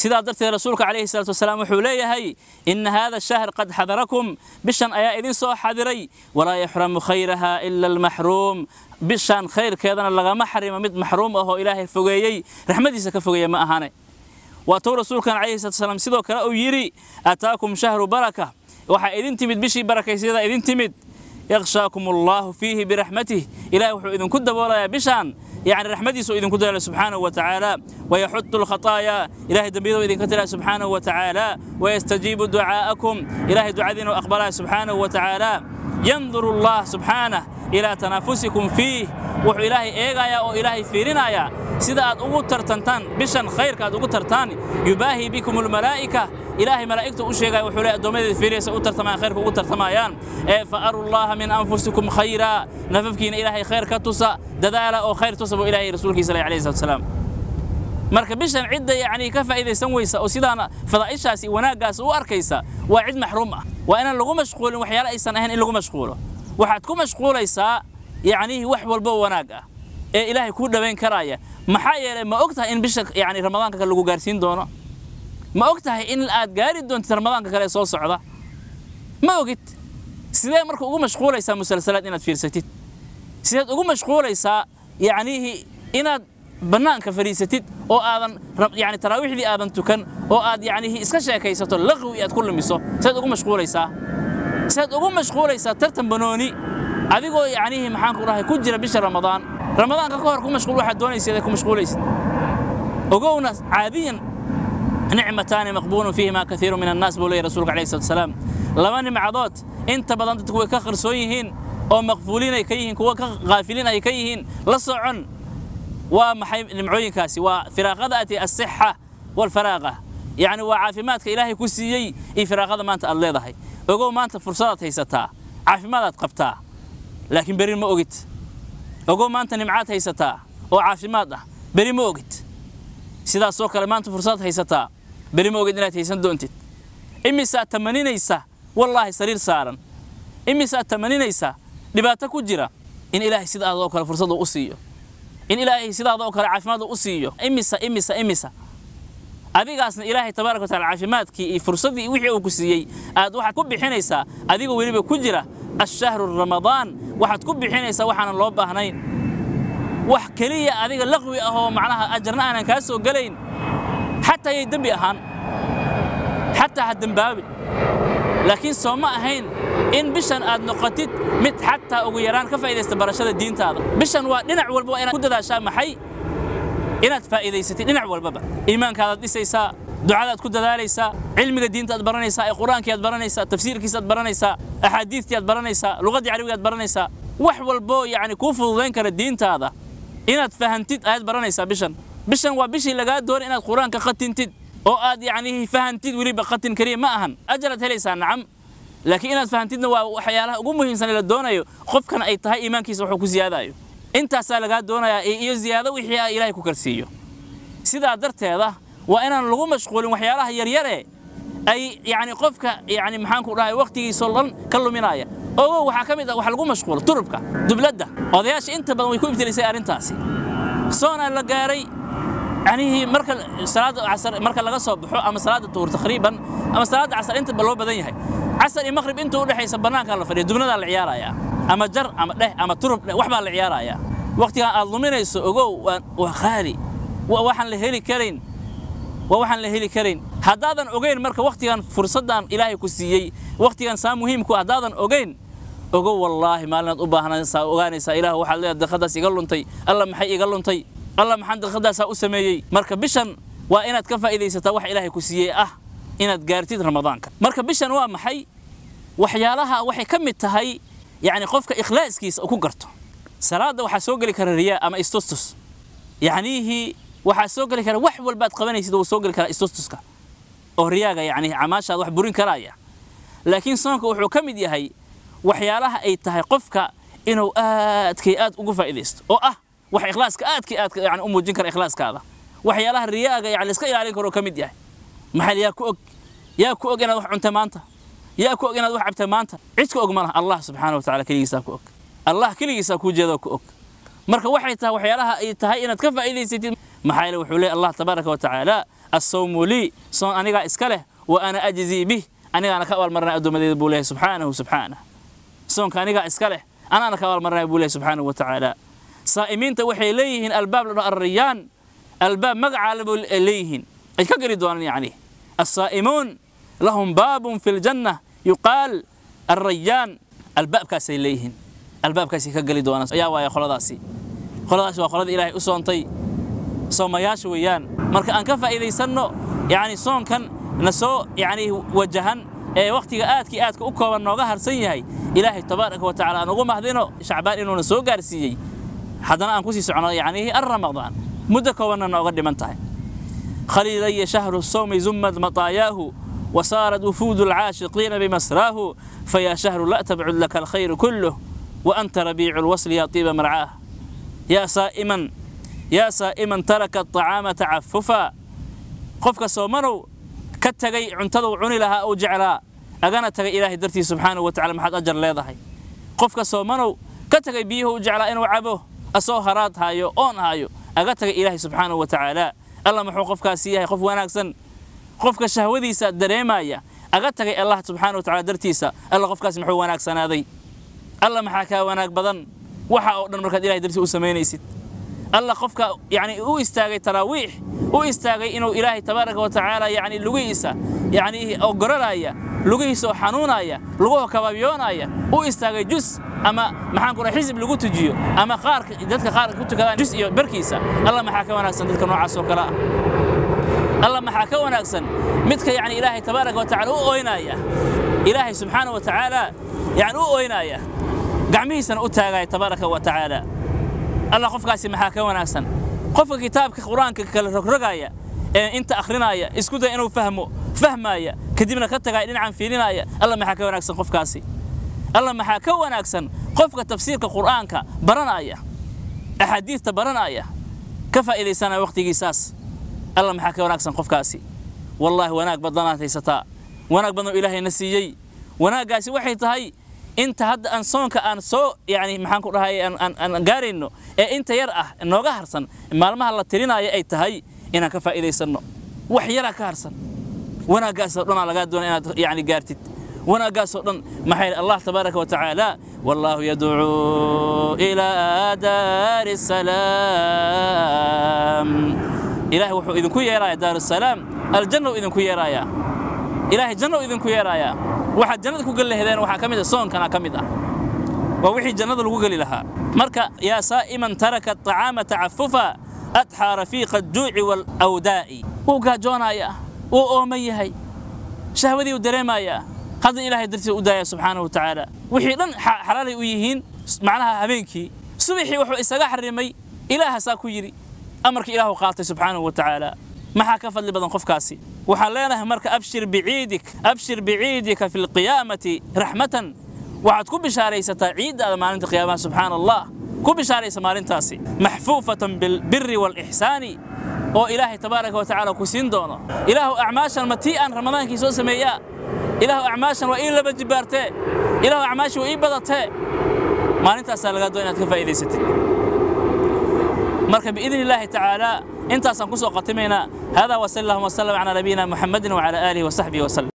sidaa darteed rasuulka calayhi salaatu wasalaam wuxuu leeyahay ina hada shahr qad xadarakum bishan ayaa idin soo xadiray walaa yaxramu khayraha ila almaxruum bishan khayrkeedana lagama xarimo mid maxruum ahoo ilaahay fogeeyey raxmadiisa ka fogeeya ma ahane waa tou rasuulkan calayhi salatu wasalaam sidoo kale uu yidhi ataakum shahru baraka waxaa idin timid bishii barakaysyada idin timid yakhshaakum allahu fiihi biraxmatih ilahay wuxuu idinku daboolayaa bishaan يعني رحمتي سو إذن كدر سبحانه وتعالى ويحط الخطايا إلهي دنبيده إذن كتر سبحانه وتعالى ويستجيب دعاءكم إلهي دعاء وأقبله سبحانه وتعالى ينظر الله سبحانه إلى تنافسكم فيه وحو إلهي إيغايا أو إلهي فيرنايا سيدا أد أغو ترتنتان بشان خير كاد أغو ترتان يباهي بكم الملائكة إلهي ملائكته أشيغا وحو لا دوميد فيريس أغو ترتمان خير أغو ترتمايان إيه فأروا الله من أنفسكم خيرا نففكين إلهي خير كتوسا ددالا أو خير توسبو إلهي رسولك صلى الله عليه وسلم marka bishan cidda yacni ka faa'iidaysan weysa oo sidaana fadaa'ishaasi wanaaggaas u arkaysa waa cid maxruum ah waa inaan lagu mashquulin waxyaalo aysan ahayn in lagu mashquulo waxaad ku mashquulaysaa yacnihi wax walbo wanaag ah ee ilaahay kuu dhowayn karaya maxaa yeelay ma og tahay in bisha yacni ramadaanka kale lagu gaarsiin doono ma og tahay in aad gaari doontid ramadaanka kale ee soo socda ma ogid sidee marka ugu mashquulaysaa musalsalaad inaad fiirsatid sideed ugu mashquulaysaa yacnihi inaad bannaanka fadhiisatid oo aadan yani taraawiixdii aadan tukan oo aad yacnihi iska sheekaysato laqwi aad ku lumiso saad ugu mashquulaysaa saad ugu mashquulaysaa tartan banooni adigoo yacnihi maxaan ku dhahay ku jira bisha ramadaan ramadaanka ka hor ku mashquul waxaad doonaysid ku mashquulaysid ogowna caadiyan nicmataani maqbuulun fiihima kaiiru min annaas buu leeyahy rasuulka alayhi salatu wasalaam laba nimcadood inta badan dadku way ka qarsoon yihiin oo maqfuuliin ay ka yihiin kuwa ka qaafiliin ay ka yihiin la socon waa maxay nimcooyinkaasi waa firaaqadaati asixa walfaraaqa yacni waa caafimaadka ilaahay ku siiyey iyo firaaqada maanta aad leedahay ogow maanta fursadaad haysataa caafimaadaad qabtaa laakiin beri ma ogid ogow maanta nimcaad haysataa oo caafimaad ah beri ma ogid sidaasoo kale maanta fursadaad haysataa beri ma ogid inaad haysan doontid imisaad tamaninaysa wallaahi sariir saaran imisaad tamaninaysa dhibaato ku jira in ilaahay sidaadoo kale fursadu u siiyo in ilaahay sidaada oo kale caafimaad u siiyo imisa imisa imisa adigaasna ilaahay tabaaraka wataala caafimaadkii iyo fursaddii wixii uu ku siiyey aad waxaad ku bixinaysaa adigoo weliba ku jira ashahru ramadaan waxaad ku bixinaysaa waxaanan loo baahnayn wax keliya adiga laqwi ah oo macnaha ajarna aanan kaa soo gelayn xataa yay dembi ahaan xataa ha dembaabin laakiin soo ma ahayn in bishan aad noqotid mid xataa ugu yaraan ka faa'iidaysta barashada diintaada bishan waa dhinac walba waa inaad ku dadaashaa maxay inaad faa'iidaysatid dhinac walbaba iimaankaadaad dhisaysaa ducadaad ku dadaalaysaa cilmiga diinta aad baranaysaa ee qur-aankii aad baranaysaa tafsiirkiisa aad baranaysaa axaadiistii aad baranaysaa luqaddii carabiga aad baranaysaa wax walbo yacni kuu fududayn kara diintaada inaad fahantid ayaad baranaysaa bishan bishan waa bishii lagaa doonay inaad qur-aanka qatintid oo aad yacni fahantid weliba qatin keliya ma ahan ajaraad helaysaa nacam laakiin inaad fahantidna waa waxyaalaha ugu muhiimsan ee la doonayo qofkan ay tahay iimaankiisa wuxuu ku siyaadayo intaasaa lagaa doonayaa iyo ziyaado wixii ah ilaahay ku karsiiyo sidaa darteeda waa inaan lagu mashquulin waxyaalaha yaryare ay yacni qofka yacni maxaan ku dhahay waqtigiisoo dhan ka luminaya ogow waxaa ka mid ah wax lagu mashquulo turubka dubladda odayaasha inta badan way ku ibtilisay arrintaasi soonaa la gaaray يعني مركل صلاة عصر مركل لقى صبح أما صلاة الظهر تقريبا أما صلاة عصر أنت بلو بدن يهي عصر المغرب أنت ولا حيس بناك الله فريد دبنا العيار يا أما جر أما ده أما ترب وحبا العيار يا وقتها الضمير يسوقو وخالي ووحن لهلي كرين ووحن لهلي كرين هدادا أوجين مركل وقتها فرصة إلهي كسيي وقتها سام مهم كو هدادا أوجين ogow wallaahi maalinaad u baahnaysaa ogaanaysaa ilaah waxaad leedahay dakhadaas iga luntay alla maxay iga luntay alla maxaan dakhadaasaa u sameeyey marka bishan waa inaad ka faa'iidaysataa wax ilaahay ku siiyey ah inaad gaartid ramadaanka marka bishan waa maxay waxyaalaha waxay ka mid tahay yacni qofka ikhlaaskiisa ku garto salaada waxaa soo geli kara riyaa ama istustus yacnihii waxaa soo geli kara wax walbaad qabanaysid wuu soo geli karaa istustuska oo riyaaga yacni camaashaad wax burin karaya laakiin soonka wuxuu ka mid yahay waxyaalaha ay tahay qofka inuu aadkay aad ugu faa'iidaysto oo ah wax ikhlaaska aadkay aad yani u muujin kara ikhlaaskaada waxyaalaha riyaaga yani iska ilaalin karo ka mid yahay maxaa yaa ku og yaa ku og inaad wax cuntay maanta yaa ku og inaad wax cabtay maanta cid ka og ma laha allah subxaana wa tacaala keligiisaa ku og allah keligiisaa kuu jeeda ku og marka waxay tahay waxyaalaha ay tahay inaad ka faa'iidaysatid maxaa yeele wuxuu leeyahy allah tabaaraka wa tacaala assawmu lii soon anigaa iska leh wa ana ajzii bih anigaana ka abaalmarinay addoommadeeda buu leeyahay subxaanahu subxaanah soonka anigaa iska leh anaana ka abaalmarinay buu leeyahay subxaanahu wa tacaala saa'imiinta waxay leeyihiin albaab la dhaho arriyaan albaab magacaa laba leeyihiin ay ka geli doonaan yacni assaa'imuun lahum baabun fi ljanna yuqaal alrayaan albaabkaasay leeyihiin albaabkaasay ka geli doonaan ayaa waaya qoladaasi qoladaasi waa qoladii ilaahay u soontay soomayaasha weeyaan marka aan ka faa'iidaysanno yacni soonkan na soo yacni wajahan ee wakhtiga aadkii aadka u kooban nooga harsan yahay ilaahay tabaaraka wa tacaala aan ugu mahdino shacbaan inuuna soo gaarsiiyey haddana aan kusii socono yacni arramadaan muddo koobanna nooga dhiman tahay khaliilaya shahru sawmi zummad mataayaahu وصارت وفود العاشقين بمسراه فيا شهر لا تبعد لك الخير كله وأنت ربيع الوصل يا طيب مرعاه يا سائما يا سائما ترك الطعام تعففا قفك سومنو كتغي عنتدو عني لها أو جعلا أغانا تغي إلهي درتي سبحانه وتعالى محد أجر ليضحي قفك سومنو كتغي بيه جعلا إنو عبوه أسو هرات هايو أون هايو أغا تغي إلهي سبحانه وتعالى الله محو قفك سيهي قف وناكسن qofka shahwadiisa dareemaya aga tagay allah subxaana wa tacala dartiisa alla qofkaas muxuu wanaagsanaaday alla maxaa kaa wanaag badan waxa oo dhan markaad ilahay dartiisa u samaynaysid alla qofka yani u istaagay taraawiix u istaagay inuu ilaahay tabaaraka wa tacaala yani lugihiisa yani ogorolaya lugihiisa oo xanuunaya luguhu kababyoonaya u istaagay jus ama maxaan ku dhahay xisib lagu tujiyo ama qaarka dadka qaarka ku tukadaan jus iyo barkiisa alla maxaa ka wanaagsan dadka noocaas oo kale ah الله maxaa ka wanaagsan midka yani ilaahay tabaaraka wa tacaala u ooynaya ilaahay subxaana wa tacaala yani u ooynaya gacmihiisana u taagaya tabaaraka wa tacaala allah qofkaasi maxaa ka wanaagsan qofka kitaabka qur-aanka kala rogrogaya ee inta akhrinaya isku daya inuu fahmo fahmaya kadibna ka tagaya dhinacan fiilinaya allah maxaa ka wanaagsan qofkaasi allah maxaa ka wanaagsan qofka tafsiirka qur'aanka baranaya axaadiista baranaya ka faa'iidaysanaya waqtigiisaas alla maxaa ka wanaagsan qofkaasi wallaahi wanaag badanaad haysataa wanaag badan oo ilaahayna siiyey wanaaggaasi waxay tahay inta hadda aan soonka aan soo yani maxaan ku dhahay aan gaarayno ee inta yar ah nooga harsan maalmaha la tirinaayo ay tahay inaan ka faa'iidaysanno wax yaraa ka harsan wanaaggaasoo dhanaa lagaa doona inaad yani gaartid wanaaggaasoo dhan maxay allah tabaaraka wa tacaala wallaahu yadcuu ilaa daari salaam ilaahay wuxuu idinku yeerayaa daarusalaam aljanna idinku yeerayaa ilaahay janna idinku yeerayaa waxaad jannada ku geli lahaydeen waxaa ka mid ah soonkana ka mid ah waa wixii jannada lagu geli lahaa marka yaa saa'iman taraka aطacaama tacafufa adxaa rafiiqa aljuuci waalawdaa'i wuu gaajoonayaa wuu ooman yahay shahwadii uu dareemayaa hadda ilaahay dartiisa u daaya subxaanahu wa tacaala wixii dhan xalaalay u yihiin macnaha habeenkii subaxii wuxuu isaga xarimay ilaahasaa ku yidhi amarka ilaahu qaatay subxaanahu wa tacaala maxaa ka fadli badan qofkaasi waxaan leenahay marka abshir biciidik abshir biciidika fi lqiyaamati raxmatan waxaad ku bishaaraysataa ciiddaada maalinta qiyaamaha subxaana allah ku bishaaraysa maalintaasi maxfuufatan bilbiri waalixsaani oo ilaahay tabaaraka wa tacaala ku siin doono ilaahu acmaashan ma tii aan ramadaankii soo sameeyaa ilaahu acmaashan waa ii laba jibaartee ilaahu acmaashii waa ii badatee maalintaasaa lagaa doon inaad ka faa'iidaysatid marka biidn illaahi tacaala intaasaan ku soo khatimaynaa hada wasal allahuma wasalam calaa nabiyina muxamedin wacala aalihi wasaxbihi wasallam